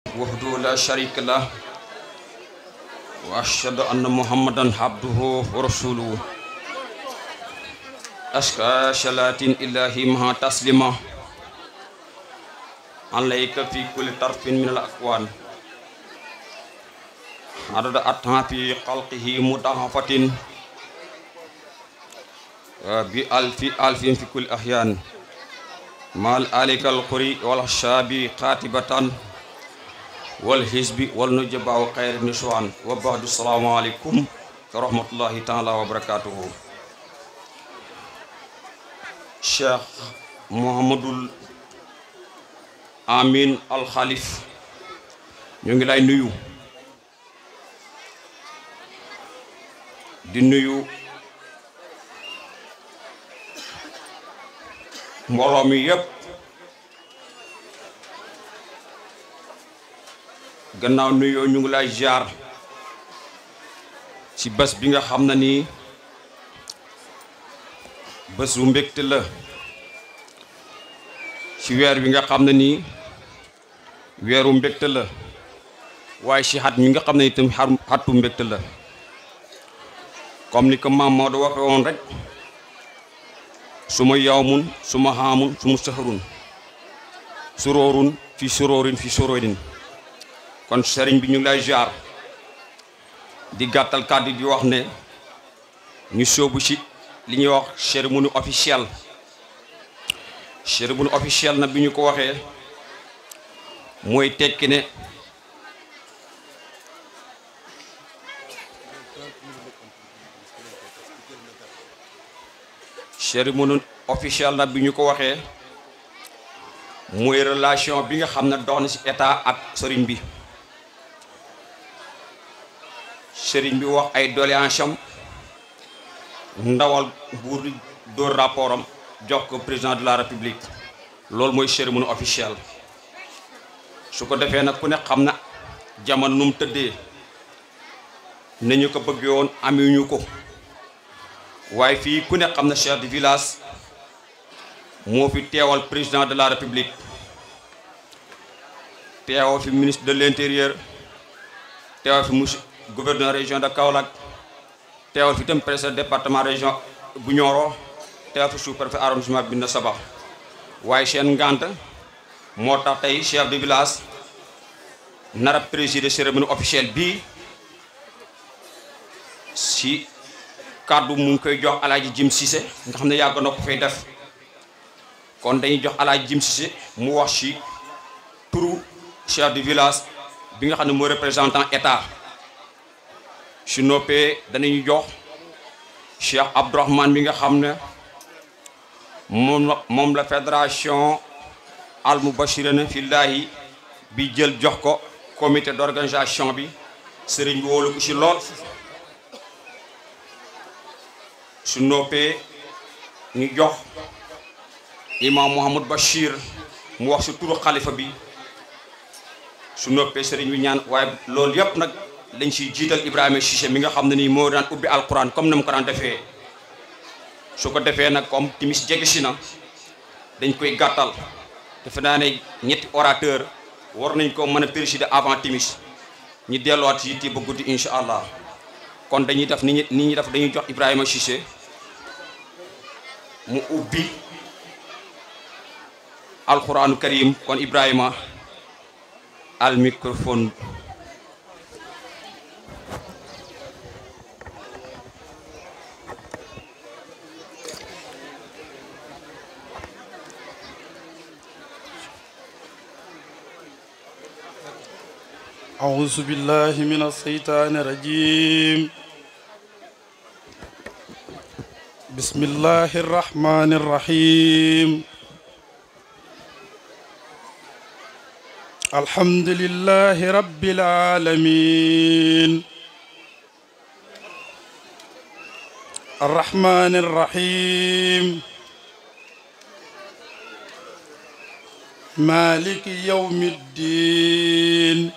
وحده لا شريك له وأشهد أن محمدا عبده ورسوله أشكى شلات الله مع تسليما عليك في كل طرف من الأكوان عدد أطهى في خلقه مضاعفة بألف ألف في كل أحيان مال آلك القري والشابي قاتبة والحزب والنجبة وخير النسوان وبعد السلام عليكم ورحمة الله تعالى وبركاته Cheikh Mouhamadul Amin Al Khalif ñu ngi lay nuyu di nuyu mbooloo mi yépp gannaaw nuyoo ñu ngi lay jaar ci bés bi nga xam na ni bés bu mbégte la ci weer wi nga xam ne nii weeru mbégte la waaye ci xat mi nga xam ne itam xatu mbégte la comme ni ko maam Maodo waxe woon rek su ma yawmun su ma xaamun su ma saxarun suróorun fi suróorin fi suróorin kon sëriñ bi ñu ngi lay jaar di gàttal kàddu di wax ne ñu sóobu ci li ñuy wax cérémonie officielle cérémonie officielle na bi ñu ko waxee mooy tekki ne cérémonie officielle na bi ñu ko waxee mooy relation bi nga xam ne dox na ci état ak sëriñ bi sëriñ bi wax ay doléance am ndawal buur di dóor rapport am jox ko président de la république loolu mooy cérémonie officielle su ko defee nag ku ne xam na jamono nu mu tëddee nañu ko bëggee woon amuñu ko waaye fii ku ne xam na chef de village moo fi teewal président de la république teewal fi ministre de l'intérieur teewal fi monsieur gouverneur région de Kaolack teewal fi itam président département région bu Nioro teewal fi sous-préfet arrondissement Bignona Sabakh waaye seen ngant moo tax tey chef de village nar a présider cérémonie officielle bii si kàddu mu ngi koy jox alaaji Jim Cissé nga xam ne yàgg na ko fay def kon dañuy jox alaaji Jim Cissé mu wax si turu chef de village bi nga xam ne mooy représentant état su noppee danañu jox Cheikh Abdourahmane bi nga xam ne moom la moom la fédération al mubashirina fillahi bi jël jox ko comité d'organisation bi sëriñ bi wóolu ko ci lool su noppee ñu jox imam Mouhamad Bachir mu wax ci turu xalifa bi su noppee sëriñ bi ñaan waaye loolu yépp nag dañ ciy jiital Ibrahima Cissé mi nga xam ne nii moo daan ubbi alquran comme na mu ko daan defee su ko defee nag comme timis jege si na dañ koy gàttal defe naa ne ñetti orateur war nañ ko mën a présider avant timis ñi delluwaat ci yitte ba guddi incha allah kon dañuy def ni ñi ni ñuy def dañuy jox Ibrahima Cissé mu ubbi alquranu karim kon Ibrahima al microphone أعوذ بالله من الشيطان الرجيم بسم الله الرحمن الرحيم الحمد لله رب العالمين الرحمن الرحيم مالك يوم الدين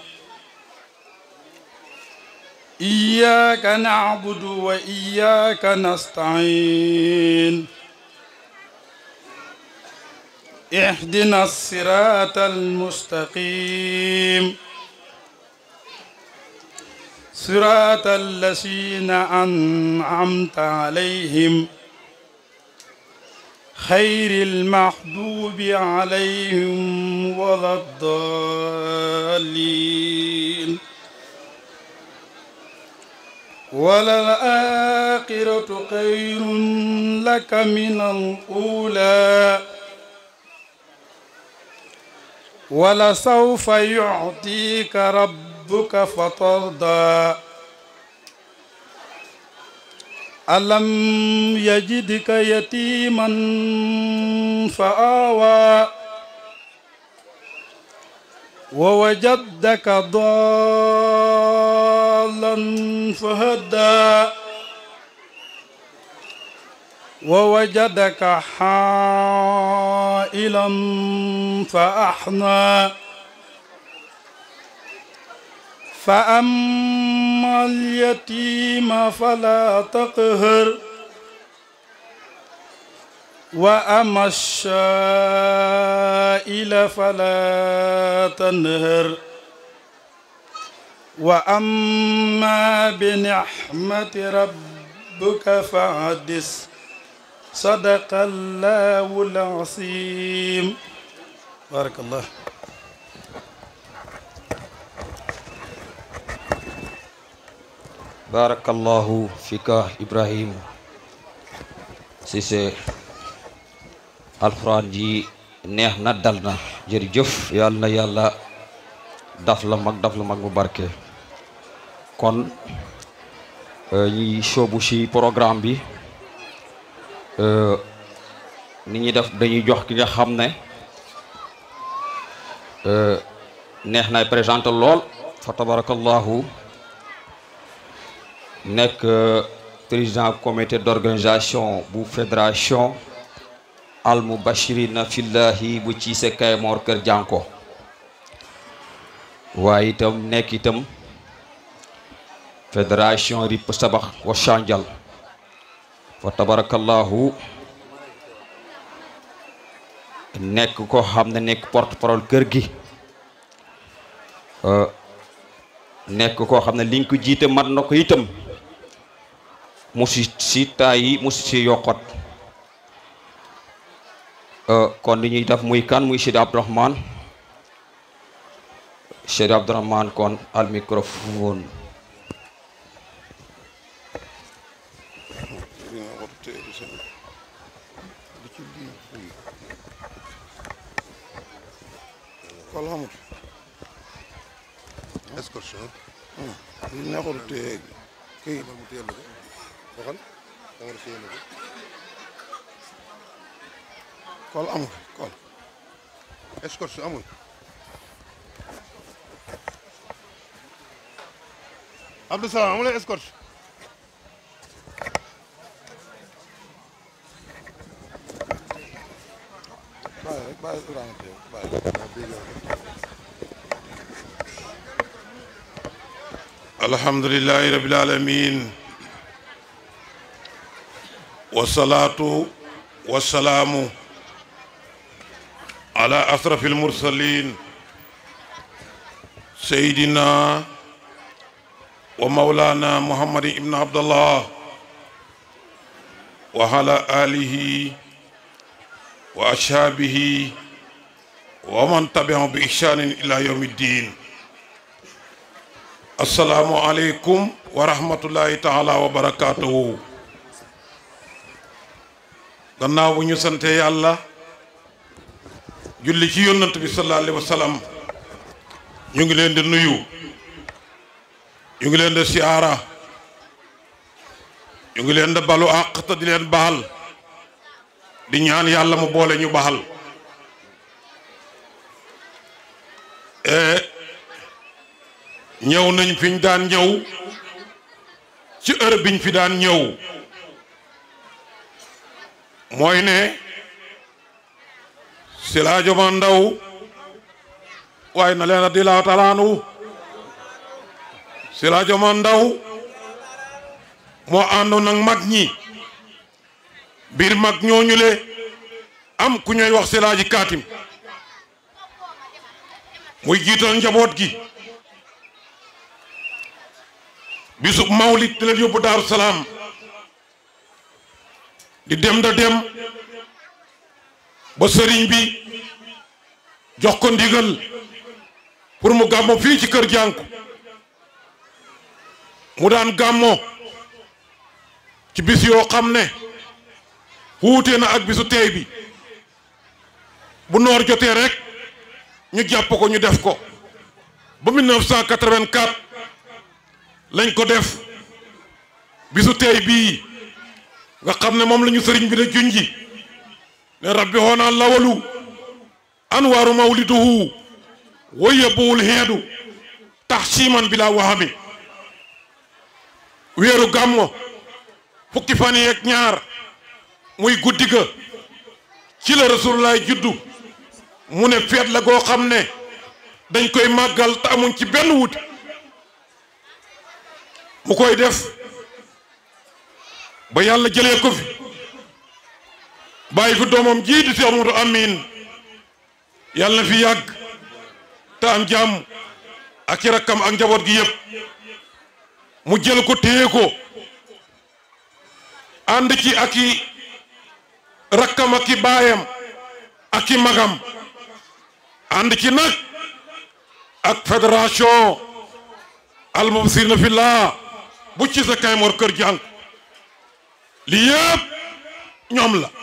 إياك نعبد وإياك نستعين اهدنا الصراط المستقيم صراط الذين أنعمت عليهم خير المحبوب عليهم ولا الضالين وللآخرة خير لك من الأولى ولسوف يعطيك ربك فترضى ألم يجدك يتيما فآوى ووجدك ضالا فهدى ووجدك حائلا فأحنى فأما اليتيم فلا تقهر وأما الشائل فلا تنهر وأما بنعمة ربك فحدث صدق الله العظيم بارك الله barakallahu fika ibrahim Cissé alxuraan ji neex na dal na jërëjëf yàlla na yàlla daf la mag daf la mag bu barke kon ñuy soobu ci programme bi ni ñuy def dañuy jox ki nga xam ne neex nay présenté lool fa tabarakallahu nekk président comité d'organisation bu fédération al mubashirina fillahi bu Cissé Kaymoor Kër Jànko waaye itam nekk itam fédération Rip Sabax wa Chandial fa tabarakallahu nekk ko xam ne nekk porte parole kër gi nekk koo xam ne liñ ko jiite mat na ko itam musi si taayi musi si yokkot kon li ñuy def muy kan muy Seydi Abdourahmane Seydi Abdourahmane kon al microphone kol xamut excursion li neexul téye kii mu téyel la ko waxal Omar téyel la ko kol amul kol excursion amul Abdou Salam amul escorte bàyyi rek bàyyi Ibrahima téye bàyyi alhamdulillahi rabbil alamin wasalaatu wasalaamu ala asrafil mursalin sayidina wa mawlana muhammadin ibn abdallah wa ala alihi wa ashaabihi wa man tabiahum bi ihsanin ila yawmi ddin assalaamu aleykum wa rahmatullahi taala wa barakatuhu gannaaw bu ñu sante yàlla julli ci yónnant bi sallallahu alayhi wa sallam ñu ngi leen di nuyu ñu ngi leen di siyaara ñu ngi leen di balu àq te di leen baal di ñaan yàlla mu boole ñu baal ñëw nañ fi ñu daan ñëw ci heure biñ fi daan ñëw mooy ne si laa joma ndaw waaye na leen a di laaw talaanu si laa joma ndaw moo àndoon ak mag ñi biir mag ñooñu le am ku ñuy wax Selaaji Kaatim muy jiital njaboot gi bisub mawlit di leen yóbbu daaru salaam di dem da dem ba sëriñ bi jox ko ndigal pour mu gàmmo fii ci kër jànku mu daan gàmmo ci bis yoo xam ne wuute na ak bisu tey bi bu noor jotee rek ñu jàpp ko ñu def ko ba 1984 lañ ko def bisu tey bii nga xam ne moom la ñu sëriñ bi ne junji ne rabbi hoonaa lawalu anwaaru mawliduhu wa yebbuwul heedu tax siiman bi laa waxami weeru gàmmo fukki fan yeeg ñaar muy guddi ga ci la rasulullah juddu mu ne feet la goo xam ne dañ koy màggal te amuñ ci benn wut mu koy def ba yàlla jëlee ko fi bàyyi fi doomam jii di si Amadou Amin yàlla na fi yàgg te am jàmm ak i rakkam ak njaboot gi yëpp mu jël ko téye ko ànd ci ak i rakkam ak i baayam ak i magam ànd ci nag ak fédération almubsirina fillah bu ci sa Kaymoor kër jàng li yëpp ñoom la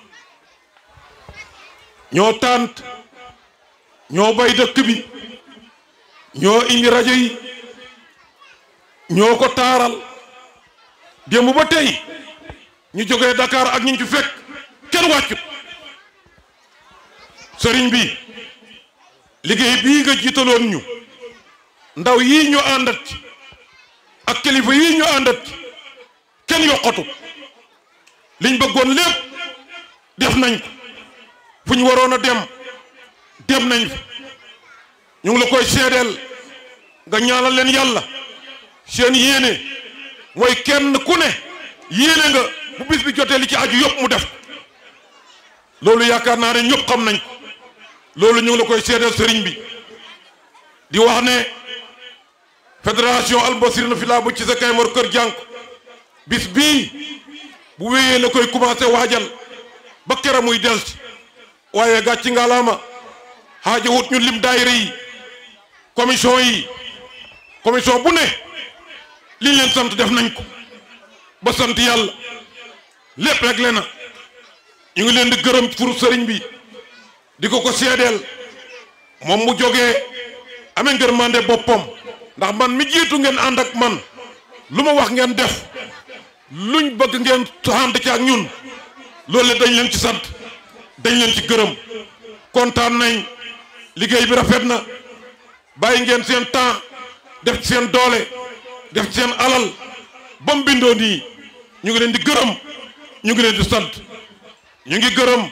ñoo tànt ñoo bay dëkk bi ñoo indi rajo yi ñoo ko taaral démb ba tey ñu jógee Dakar ak ñu ci fekk kenn wàccut sëriñ bi liggéey bii nga jiitaloon ñu ndaw yii ñu àndat ci ak kilifa yii ñu àndat ci kenn yokkatu liñ bëggoon lépp def nañ ko fu ñu waroon a dem dem nañ fa ñu ngi la koy seedeel nga ñaanal leen yàlla seen yéene mooy kenn ku ne yéene nga bu bis bi jotee li ci aju yëpp mu def loolu yaakaar naa ne ñëpp xam nañ ko loolu ñu ngi la koy seedeel sëriñ bi di wax ne fédération albasirina fi laa bu ci sa Kaymoor kër jànk bis bii bu wéyee la koy commencé waajal ba kera muy del ci waaye gàcci ngalaama xaaja wut ñu lim daayira yi commission yi commission bu ne liñ leen sant def nañ ko ba sant yàlla lépp rek le na ñu ngi leen di gërëm pour sëriñ bi di ko ko seedeel moom mu jógee amee ngërmande boppam ndax man mi jiitu ngeen ànd ak man lu ma wax ngeen def luñ bëgg ngeen ànd ci ak ñun loolu dañ leen ci sant dañ leen ci gërëm kontaan nañ liggéey bi rafet na bàyyi ngeen seen temps def ci seen doole def ci seen alal ba mu bindoo nii ñu ngi leen di gërëm ñu ngi leen di sant ñu ngi gërëm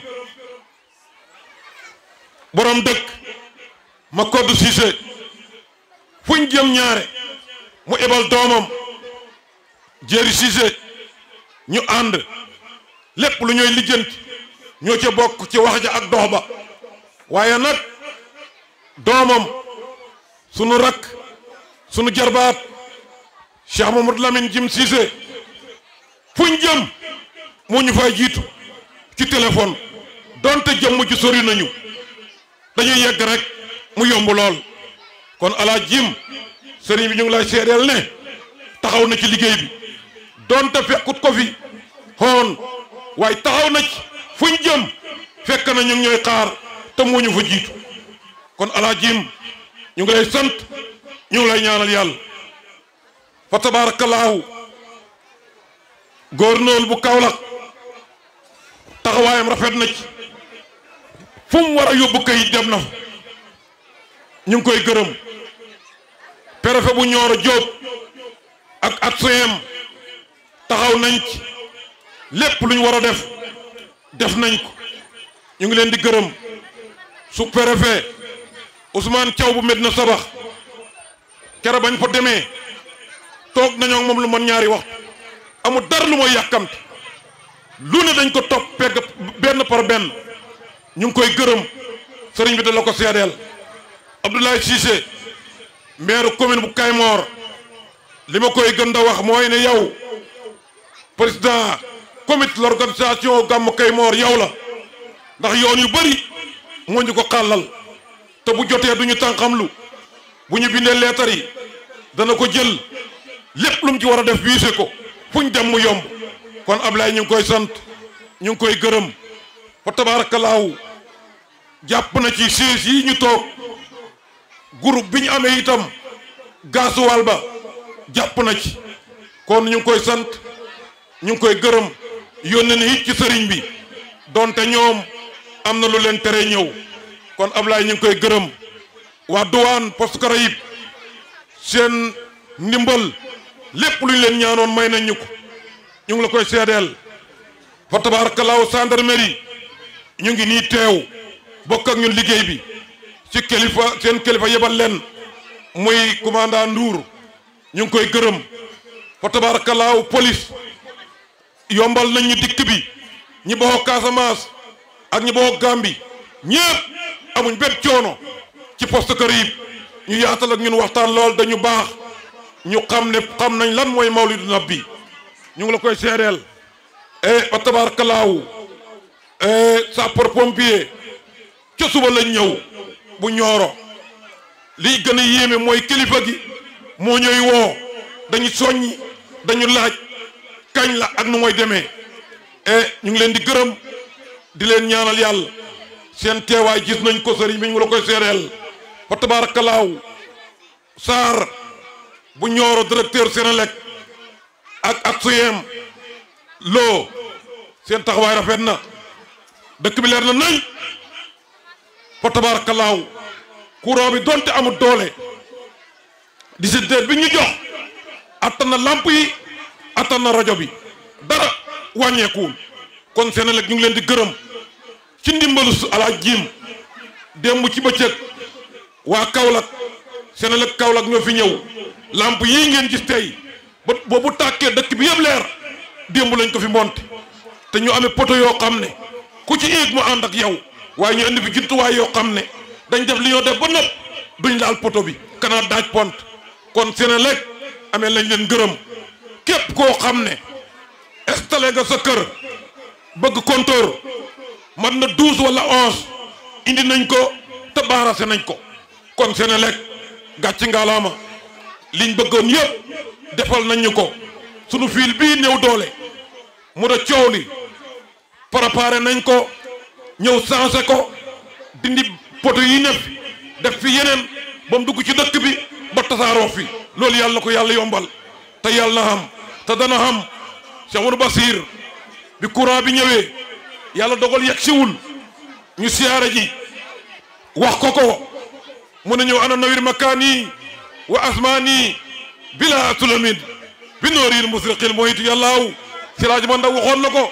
borom dëkk ma koddu Cissé fuñ jëm ñaare mu ebal doomam jéeri Cissé ñu ànd lépp lu ñooy lijjanti ñoo ca bokk ci wax ja ak dox ba waaye nag doomam sunu rakk sunu jarbaat Cheikh Mamadou Lamine Jim Cissé fuñ jëm moo ñu fay jiitu ci téléphone donte jëmm ji sori nañu dañuy yegg rek mu yomb lool kon ala jim sëriñ bi ñu ngi lay seedeel ne taxaw na ci liggéey bi donte fekkut ko fi xoon waaye taxaw na ci fuñ jëm fekk na ñu ngi ñooy xaar te moo ñu fa jiitu kon ala jim ñu ngi lay sant ñu ngi lay ñaanal yàlla fa tabaarakallaahu gouverneur bu Kaolack taxawaayam rafet na ci fu mu war a yóbbu kayit dem na fa ñu ngi koy gërëm préfet bu Nioro Diop ak adjoint taxaw nañ ci lépp lu ñu war a def def nañ ko ñu ngi leen di gërëm su préfet Ousmane Thiaw bu Medina Sabax kere bañ fa demee toog nañoo ak moom lu man ñaari waxtu amul dara lu mooy yàkkamti lu ne dañ ko topp pegg benn par benn ñu ngi koy gërëm sëriñ bi da la ko seedeel Abdoulaye Cissé maire commune bu Kaymoor li ma koy gën a wax mooy ne yow président comité l'organisation gàmmu Kaymoor yow la ndax yoon yu bëri moo ñu ko xàllal te bu jotee du ñu tànqamlu bu ñu bindee leetar yi dana ko jël lépp lu mu ci war a def wiise ko fu ñu dem mu yomb kon Ablaye ñu ngi koy sant ñu ngi koy gërëm fa tabaarakallaahu jàpp na ci siis yi ñu toog groupe bi ñu amee itam gaasuwaal ba jàpp na ci kon ñu ngi koy sant ñu ngi koy gërëm yónnee na it ci sëriñ bi donte ñoom am na lu leen tere ñëw kon Ablaye ñu ngi koy gërëm waa douane poste Caraïbes seen ndimbal lépp lu ñu leen ñaanoon may nañ ñu ko ñu ngi la koy seedeel fa tabaarakallaahu gendarmerie ñu ngi nii teew bokk ak ñun liggéey bi ci kilifa seen kilifa yebal leen muy commandant Ndour ñu ngi koy gërëm fa tabaarakallaahu police yombal nañ ñu dikk bi ñi bokk Casamance ak ñi bokk Gambie ñëpp amuñ bépp coono ci poste Caraïbes ñu yaatal ak ñun waxtaan lool dañu baax ñu xam ne xam nañ lan mooy mawlidu nabi ñu ngi la koy seedeel e fa tabarakalaahu sapeur pompier ca suba lañ ñëw bu ñooro liy gën a yéeme mooy kilifa gi moo ñëw woo dañu soññi dañu laaj kañ la ak nu mooy demee e ñu ngi leen di gërëm di leen ñaanal yàlla seen teewaay gis nañ ko sëriñ bi ñu ngi la koy seedeel fa tabarakalaahu Sarr bu ñooro directeur Sénélec ak ak suyem loo seen taxawaay rafet na dëkk bi leer na nañ fa tabarakalaahu courant bi donte amul doole distributeur bi ñu jox attan na lamp yi attan na rajo bi dara wàññeekuwul kon Sénélec ñu ngi leen di gërëm ci ndimbalu alaaj jiim démb ci bëccëg waa Kaolack Sénélec Kaolack ñoo fi ñëw lamp yii ngeen gis tey ba boobu tàkkee dëkk bi yëpp leer démb lañ ko fi monte te ñu amee poto yoo xam ne ku ci éeg mu ànd ak yow waaye ñu indi fi jumtuwaay yoo xam ne dañ def li ñoo def ba nopp duñ laal poto bi kanaa daaj pont kon Sénélec amee lañ leen gërëm képp koo xam ne installé nga sa kër bëgg compteur man na douze wala onze indi nañ ko te baarase nañ ko kon Sénélec gàcci ngaalaama liñ bëggoon yëpp defal nañ ñu ko sunu fiil bii néew doole mu da coow li préparé nañ ko ñëw changé ko dindi poto yi nekk def fi yeneen ba mu dugg ci dëkk bi ba tasaaroo fi loolu yàlla na ko yàlla yombal te yàlla na xam te dana xam Cheikh Amadou Basir bi courant bi ñëwee yàlla dogal yegg siwul ñu siyaare ji wax ko ko mu ne ñëw ana nawir makaani wa asmaani bila sulamin bi nooril musriqil moyit yàllaaw siraaj ma ndaw waxoon na ko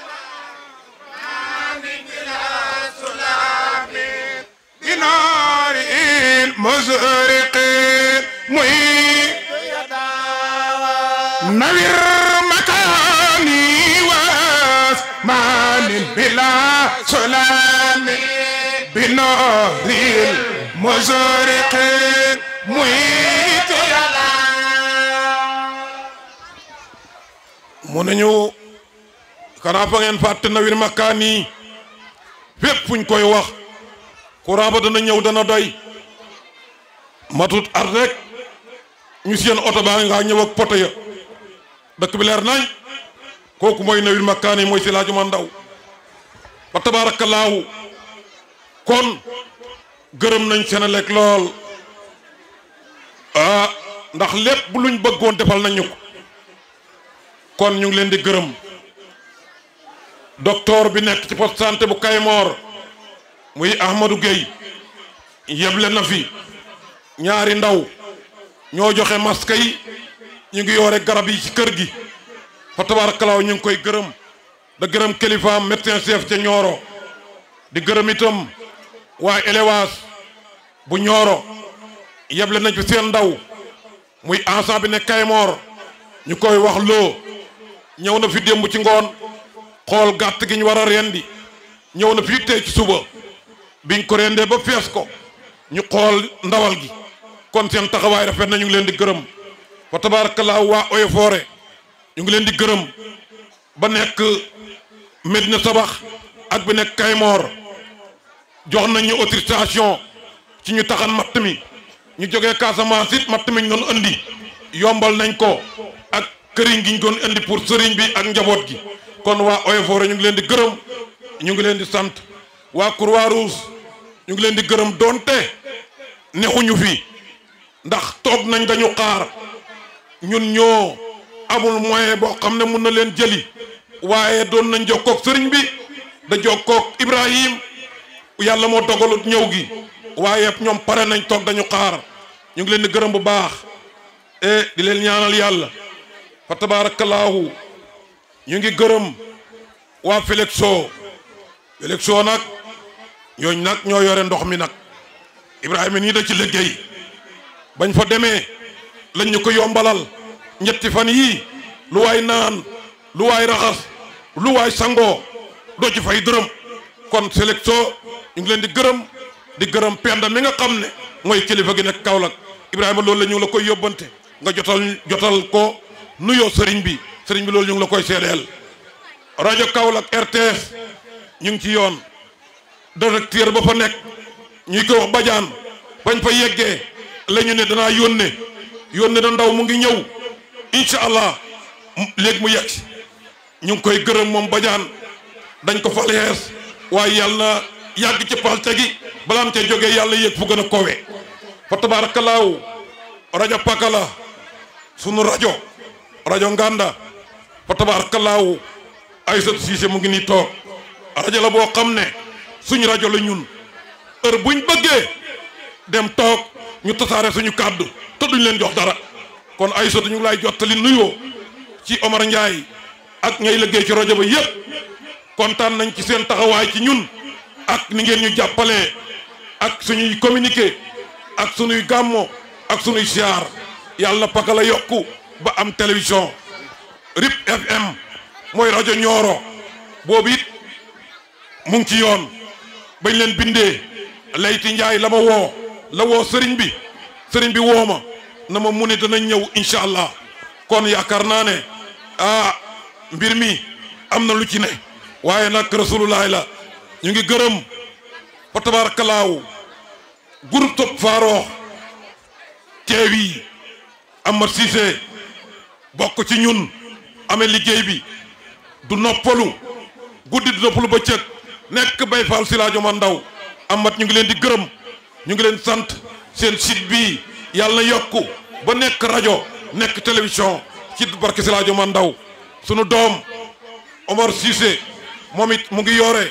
بنار مزرق مهيب نوير مكاني واسمان بلا سلام بنار مزرق مهيب mu ne ñu kanaa fa ngeen fàtte nawir makaani fépp fuñ koy wax courant ba dana ñëw dana doy matut at rek ñu seen oto baa nga ñëw ak poto ya dëkk bi leer nañ kooku mooy nawir makkaani mooy si laaju ma ndaw fa tabaarakallaahu kon gërëm nañ Sénélec lool ah ndax lépp luñ bëggoon defal nañ ñu ko kon ñu ngi leen di gërëm docteur bi nekk ci poste santé bu Kaymoor muy Ahmadou Gueye yeble na fi ñaari ndaw ñoo joxe masque yi ñu ngi yoore garab yi ci kër gi fa tabarakalaaw ñu ngi koy gërëm da gërëm kilifaam médecin chef ca Nioro di gërëm itam waa élevage bu Nioro yeble nañ fi seen ndaw muy ensemble bi ne Kaymoor ñu koy wax loo ñëw na fi démb ci ngoon xool gàtt gi ñu war a rendi ñëw na fi tey ci suba biñ ko rendee ba fees ko ñu xool ndawal gi kon seen taxawaay rafet na ñu ngi leen di gërëm fa tabaarakallaahu waa Oyo Foore ñu ngi leen di gërëm ba nekk Medina Sabax ak bi nekk Kaymoor jox nañ ñu autorisation ci ñu taxan matt mi ñu jógee Casamance it matt mi ñu doon andi yombal nañ ko ak këriñ gi ñu doon indi pour sëriñ bi ak njaboot gi kon waa Oyo Foore ñu ngi leen di gërëm ñu ngi leen di sant waa Croix-Rouge ñu ngi leen di gërëm doonte nexuñu fi ndax toog nañ dañu xaar ñun ñoo amul moyen boo xam ne mun na leen jëli waaye doon nañ jokkoog sëriñ bi da jokkoog Ibrahim yàlla moo dogalut ñëw gi waaye ñoom pare nañ toog dañu xaar ñu ngi leen di gërëm bu baax e di leen ñaanal yàlla fa tabaarakallaahu ñu ngi gërëm waa Felexo Felexo nag ñooñ nag ñoo yore ndox mi nag Ibrahima nii da ci liggéey bañ fa demee lañ ñu ko yombalal ñetti fan yii lu waay naan lu waay raxas lu waay sangoo doo ci fay dërëm kon Felexo ñu ngi leen di gërëm di gërëm penda mi nga xam ne mooy kilifa gi nekk Kaolack Ibrahima loolu la ñu ngi la koy yóbbante nga jotal jotal ko nuyoo sëriñ bi sëriñ bi loolu ñu ngi la koy seedeel rajo Kaolack RTS ñu ngi ci yoon directeur ba fa nekk ñuy ko wax bajaan bañ fa yeggee la ñu ne danaa yónne yónne na ndaw mu ngi ñëw incha allah léegi mu yegg si ñu ngi koy gërëm moom bajaan dañ ko fal yees waaye yàlla na yàgg ci palte gi balaam ca jógee yàlla yéeg fu gën a kowe fa tabaarakallaahu rajo pakala sunu rajo rajo nganda fa tabaarakallaahu Aïssatou Cissé mu ngi nii toog rajo la boo xam ne suñu rajo la ñun heure buñ bëggee dem toog ñu tasaare suñu kàddu te duñ leen jox dara kon Aïssatou ñu ngi lay jottali nuyoo ci Omar Ndiaye ak ñay liggéey ci rajo ba yépp kontaan nañ ci seen taxawaay ci ñun ak ni ngeen ñu jàppalee ak suñuy communiqué ak suñuy gàmmo ak suñuy siyaar yàlla na pakala yokku ba am télévision RIP FM mooy rajo Nioro boobu it mu ngi ci yoon bañ leen bindee Layti Njaay la ma woo la woo sëriñ bi sëriñ bi woo ma na ma mu ne danañ ñëw incha allah kon yaakaar naa ne ah mbir mi am na lu ci ne waaye nag rasulullahi la ñu ngi gërëm fa tabarakalaaw groupe Top Farokh teew yi Amar Cissé bokk ci ñun amee liggéey bi du noppalu guddi du noppalu ba cëg nekk bay faal si laajo ma ndaw amat ñu ngi leen di gërëm ñu ngi leen sant seen site bii yàlla na yokku ba nekk rajo nekk télévision ci barke si laajo ma ndaw sunu doom Omar Cissé moom it mu ngi yoore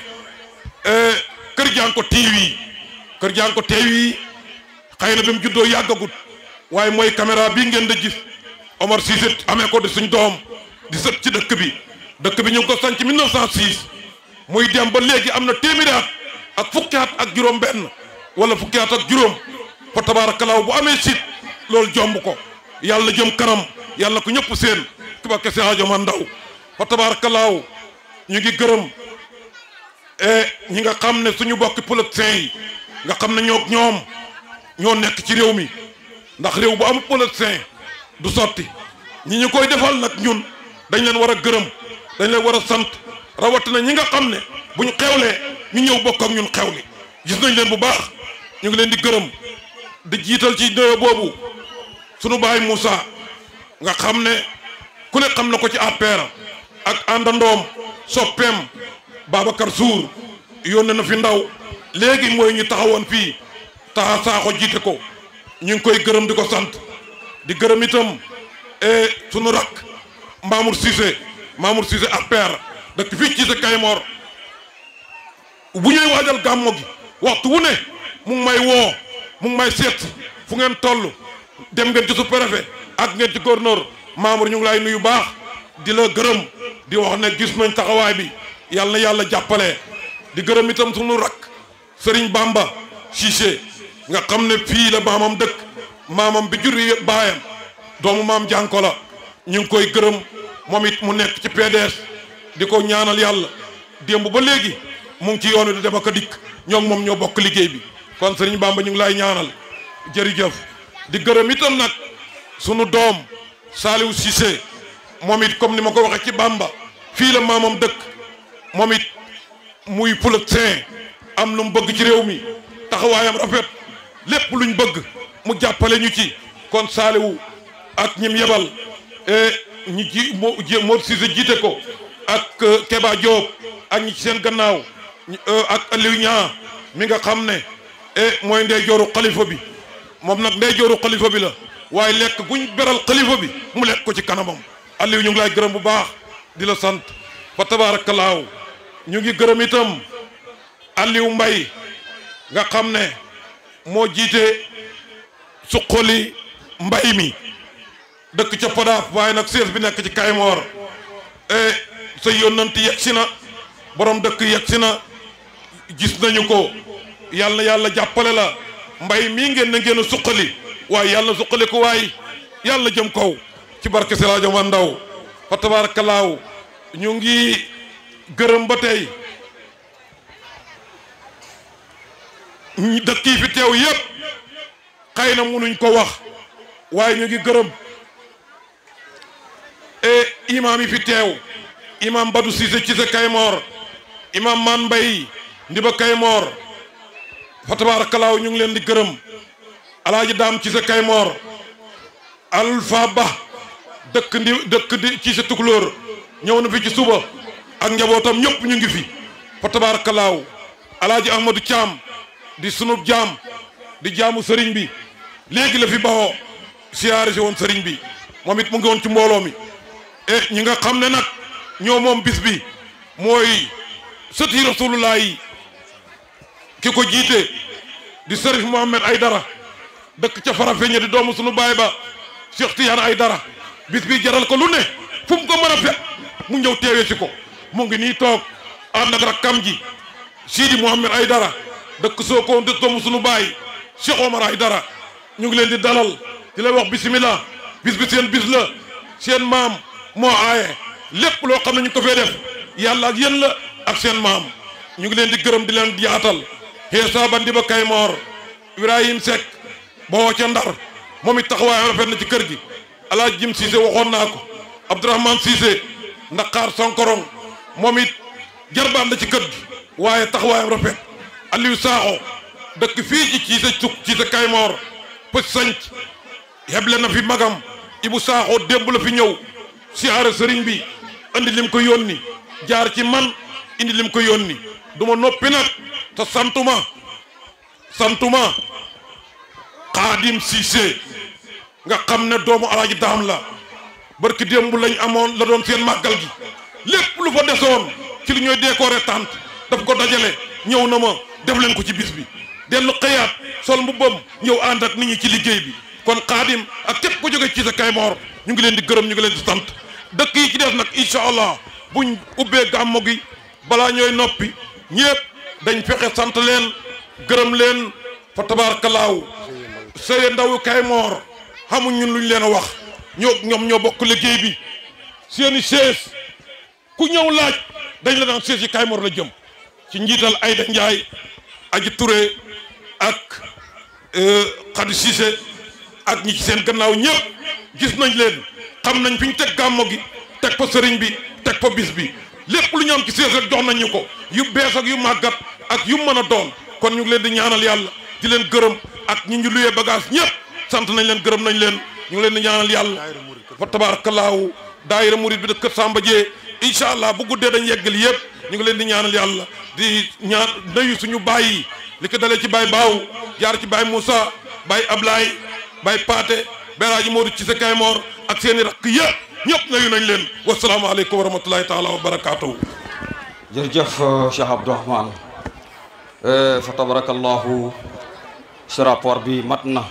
kër Jànko TV kër Jànko TV xëy na bi mu juddoo yàggagut waaye mooy caméra bii ngeen da gis Omar Cissé amee ko di suñ doom di sët ci dëkk bi dëkk bi ñu ngi ko sanc 1906 muy dem ba léegi am na téeméeri at ak fukki at ak juróom benn wala fukki at ak juróom fa tabaarakallaahu bu amee sit loolu jomb ko yàlla jëm kanam yàlla ko ñëpp seen ki ba kese aajo ma ndaw fa tabaarakallaahu ñu ngi gërëm ñi nga xam ne suñu bokki politiciens yi nga xam ne ñoo ñoom ñoo nekk ci réew mi ndax réew bu am politicien du sotti ñi ñu koy defal nag ñun dañ leen war a gërëm dañ leen war a sant rawatina ñi nga xam ne bu ñu xewlee ñu ñëw bokk ak ñun xewli gis nañ leen bu baax ñu ngi leen di gërëm di jiital ci nuyoo boobu sunu baay Moussa nga xam ne ku ne xam na ko ci APR ak àndandoom soppeem Babacar Sour yónnee na fi ndaw léegi mooy ñu taxawoon fii taxa saaxo jiite ko ñu ngi koy gërëm di ko sant di gërëm itam sunu rakk Mamour Cissé Mamour Cissé APR dëkk fii ci sa Kaymoor bu ñuy waajal gàmmo gi waxtu wu ne mu ngi may woo mu ngi may seet fu ngeen toll dem ngeen ci sous-préfet ak ngeen ci gouverneur Mamour ñu ngi lay nuyu baax di la gërëm di wax ne gis nañ taxawaay bi yàlla na yàlla jàppale di gërëm itam sunu rakk Serigne Bamba Cissé nga xam ne fii la maamam dëkk maamam bi jur yi baayam doomu maam jànko la ñu ngi koy gërëm moom it mu nekk ci PDS di ko ñaanal yàlla démb ba léegi mu ngi ci yoonu di dem ak a dikk ñoo ngi moom ñoo bokk liggéey bi kon Serigne Bamba ñu ngi lay ñaanal jërëjëf di gërëm itam nag sunu doom Saliou Cissé moom it comme ni ma ko waxee ci Bamba fii la maamam dëkk moom it muy politicien am lu mu bëgg ci réew mi taxawaayam rafet lépp luñ bëgg mu jàppale ñu ci kon Saliou ak ñim yebal ñi ji moo moo Cissé jiite ko ak Keba Diop ak ñi ci seen gannaaw ak Aliou Niang mi nga xam ne mooy ndey jooru xalifa bi moom nag ndey jooru xalifa bi la waaye lekk guñ beral xalifa bi mu lekk ko ci kanamam Aliou ñu ngi lay gërëm bu baax di la sant fa tabaarakallaahu ñu ngi gërëm itam Aliou Mbay nga xam ne moo jiite suqali mbay mi dëkk ca Podaaf waaye nag sees bi nekk ci Kaymoor sa yónnanti yegg si na borom dëkk yegg si na gis nañu ko yàlla yàlla jàppale la mbay mii ngeen na ngeen a suqali waaye yàlla suqali ko waaye yàlla jëm kaw ci barke Siraajo ma ndaw fa tabaarakallaahu ñu ngi gërëm ba tey dëkk yi fi teew yépp xëy na munuñ ko wax waaye ñu ngi gërëm e imaam yi fi teew imaam Badou Cissé ci sa Kaymoor imaam Man Mbay ndiba Kaymoor fa tabaarakallaahu ñu ngi leen di gërëm alaaji daam ci sa Kaymoor Alpha Ba dëkk ndi dëkk di ci sa tukulóor ñëw na fi ci suba ak njabootam ñëpp ñu ngi fi fa tabaarakallaahu alaaji Ahmadou Thiam di sunub jaam di jaamu sëriñ bi léegi la fi baxoo siyaare si woon sëriñ bi moom it mu ngi woon ci mbooloo mi e ñi nga xam ne nag ñoo moom bis bi mooy sëti rasulullah yi ki ko jiite di sërif Mohamed Aydara dëkk ca Farafeñe di doomu sunu baay ba Cheikh Tidiane Aydara bis bi jaral ko lu ne fu mu ko mën a fekk mu ñëw teewee si ko mu ngi nii toog ànd ak rakkam ji Sidi Mohamed Aydara dëkk Sokone di doomu sunu baay Cheikh Omar Aydara ñu ngi leen di dalal di lay wax bisimilah bis bi seen bis la seen maam moo aaye lépp loo xam ne ñu ko fee def yàlla ak yéen la ak seen maam ñu ngi leen di gërëm di leen yaatal Xeesa ba Ndiba Kaymoor Ibrahim Seck boo ca Ndar moom it taxawaayam rafet na ci kër gi Alaaji Jim Cissé waxoon naa ko Abdourahmane Cissé Ndakaar Sonkorong moom it jarbaam la ci kër gi waaye taxawaayam rafet Aliou Sakho dëkk fii ci ci sa cuk ci sa Kaymoor pës sanc yeble na fi magam Ibu Sakho démb la fi ñëw siyaare sëriñ bi indi lim ko yónni jaar ci man indi lim ko yónni du ma noppi nag te santuma santuma Xaadim Cissé nga xam ne doomu alaaji daam la barki démb lañ amoon la doon seen màggal gi lépp lu fa desoon ci li ñooy décorer tànt daf ko dajale ñëw na ma def leen ko ci bis bi dellu xëyaat sol mbubbam ñëw ànd ak nit ñi ci liggéey bi kon xaadim ak képp ko jóge ci sa Kaymoor ñu ngi leen di gërëm ñu ngi leen di sant dëkk yi ci def nag incha allah buñ ubbee gàmmo gi balaa ñooy noppi ñëpp dañ fexe sant leen gërëm leen fa tabaarkalaaw sëye ndawu Kaymoor xamuñ ñun luñ leen a wax ñoo ñoom ñoo bokk liggéey bi seeni chaise ku ñëw laaj dañ la daan chaise yi Kaymoor la jëm ci njiital Ayda Njaay aji Touré ak Khady Cissé ak ñi ci seen gannaaw ñëpp gis nañ leen xam nañ fi ñu teg gàmmo gi teg fa sëriñ bi teg fa bis bi lépp lu ñu am ci sees rek jox nañ ñu ko yu bees ak yu màggat ak yu mën a doon kon ñu ngi leen di ñaanal yàlla di leen gërëm ak ñi ñu luyee bagage ñëpp sant nañ leen gërëm nañ leen ñu ngi leen di ñaanal yàlla fa tabaarakallaahu daayira murid bi de kër Samba Dié incha allah bu guddee dañ yeggal yëpp ñu ngi leen di ñaanal yàlla di ñaan nuyu suñu baay yi li ko dalee ci baay Baaw jaar ci baay Moussa baay Ablaye baay Paate Beraaji Moodu ci sa Kaymoor ak seen i rakk yëpp ñëpp nuyu nañ leen wasalaamaaleykum wa rahmatulahi taala wa barakaatuhu. jërëjëf Cheikh Abdourahmane fa tabarakallahu si rapport bi mat na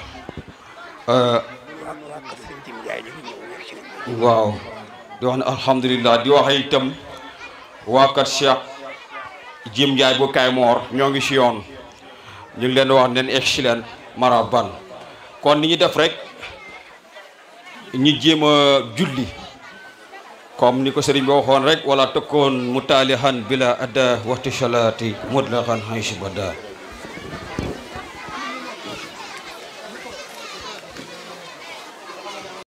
waaw di wax ne alhamdulilah di wax itam waa kat Cheikh Jim Ndiaye bu Kaymoor ñoo ngi si yoon ñu ngi leen di wax neen excellent maraban kon ni ñu def rek ñi jéem a julli comme ni ko sëriñ bi waxoon rek wala tëkkoon mu taalihan bila adda waxti salaati mudlaxan hansi bada